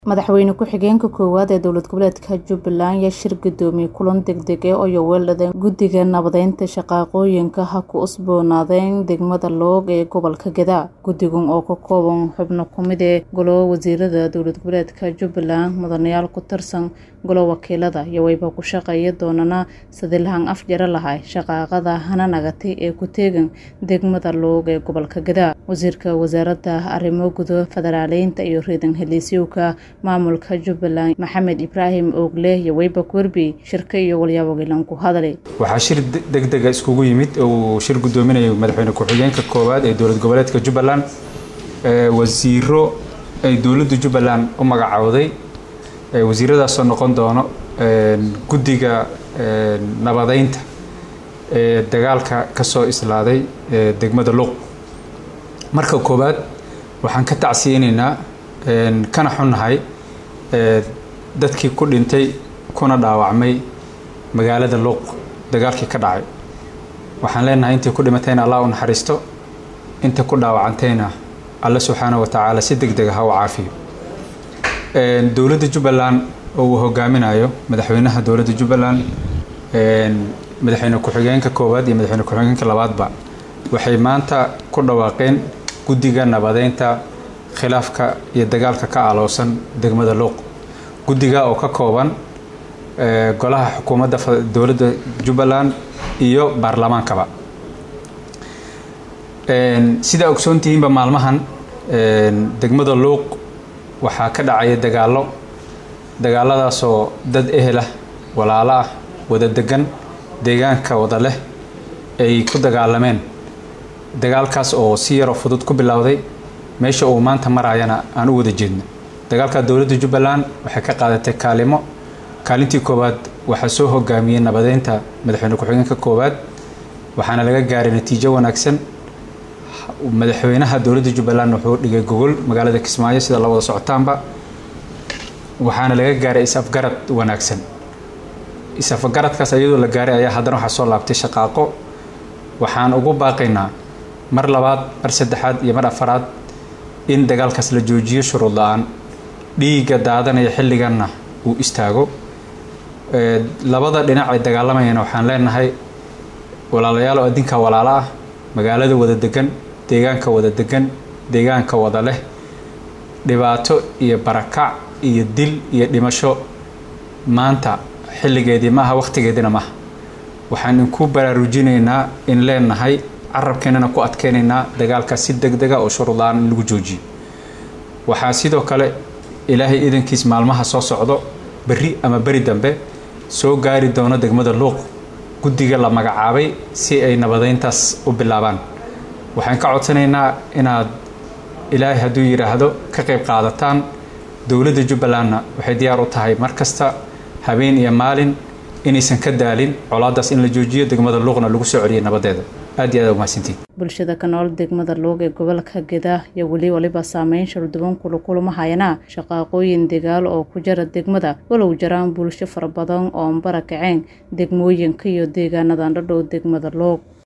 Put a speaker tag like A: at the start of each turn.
A: madaxweyne ku-xigeenka koowaad ee dowlad goboleedka jubbaland ayaa shir gudoomiye kulan degdeg ah oo yoweeladeen guddiga nabadeynta shaqaaqooyinka ha ku usboonaadeen degmada loog ee gobolka gadaa guddigan oo ka kooban xubno kumid ee golo wasiirada dowlad goboleedka jubbaland mudanayaal ku tirsan golo wakiilada iyo wayba ku shaqeeya doonana sidii lahan af jaro lahay shaqaaqada hana nagatay ee ku teegan degmada loog ee gobolka gadaa wasiirka wasaaradda arrimo gudo federaaleynta iyo reedan heliisyowka maamulka jubbaland maxamed ibraahim oogle iyo weyba werbi shirka iyo walyaawagilan ku hadlay
B: waxaa shir degdega iskugu yimid uu shir gudoominayo madaxweyne ku-xigeenka koowaad ee dowlad goboleedka jubbaland wasiiro ay dowladda jubbaland u magacowday wasiiradaasoo noqon doono guddiga nabadeynta ee dagaalka ka soo islaaday degmada luuq marka koowaad waxaan ka tacsiyeynaynaa kana xunnahay dadkii ku dhintay kuna dhaawacmay magaalada luuq dagaalkii ka dhacay waxaan leenahay intii ku dhimatayna allah u naxariisto inta ku dhaawacantayna alle subxaana wa tacaala si deg dega ha u caafiyo dowladda jubbaland oo uu hogaaminayo madaxweynaha dowladda jubbaland madaxweyne ku-xigeenka koowaad iyo madaxweyne ku-xigeenka labaadba waxay maanta ku dhawaaqeen guddiga nabadeynta khilaafka iyo dagaalka ka aloosan degmada luuq guddiga oo ka kooban golaha xukuumadda dowladda jubbaland iyo baarlamaankaba sidaa ogsoontihiinba maalmahan degmada luuq waxaa ka dhacaya dagaallo dagaaladaasoo dad ehelah walaalo ah wada degan deegaanka wada leh ay ku dagaalameen dagaalkaas oo si yaroo fudud ku bilowday meesha uu maanta maraayana aan u wada jeedno dagaalka dowladda jubbaland waxay ka qaadatay kaalimo kaalintii koowaad waxaa soo hogaamiyey nabadeynta madaxweyne ku-xigeenka koowaad waxaana laga gaaray natiijo wanaagsan madaxweynaha dowladda jubbaland wuxuu dhigay gogol magaalada kismaayo sida la wada socotaanba waxaana laga gaaray is-afgarad wanaagsan is-afgaradkaas iyadoo la gaaray ayaa haddana waxaa soo laabtay shaqaaqo waxaan ugu baaqaynaa mar labaad mar saddexaad iyo mar afaraad in dagaalkaas la joojiyo shuruud la-aan dhiigga daadanaya xilliganna uu istaago labada dhinac ay dagaalamayana waxaan leenahay walaalayaal oo adinka walaalo ah magaalada wada degan deegaanka wada degan deegaanka wada leh dhibaato iyo barakac iyo dil iyo dhimasho maanta xilligeedii maaha wakhtigeediina maaha waxaan inku baraarujinaynaa in leenahay carabkeennana ku adkeynaynaa dagaalkaas si deg dega oo shuruudlaan in lagu joojiyo waxaa sidoo kale ilaahay idankiis maalmaha soo socdo berri ama beri dambe soo gaari doono degmada luuq guddiga la magacaabay si ay nabadeyntaas u bilaabaan waxaan ka codsanaynaa inaad ilaahay hadduu yidhaahdo ka qayb qaadataan dowladda jubbalandna waxay diyaar u tahay mar kasta habeen iyo maalin inaysan ka daalin colaadaas in la joojiyo degmada luuqna lagu soo celiyay nabadeeda aad iyo aad umahadsantiin
A: bulshada ka nool degmada loog ee gobolka gadaa iyo weli waliba saameyn sharduban kula kulmahayana shaqaaqooyin degaal oo ku jara degmada walow jaraan bulsho fara badan oo bara kaceen degmooyinka iyo deegaanadan dhadhow degmada loog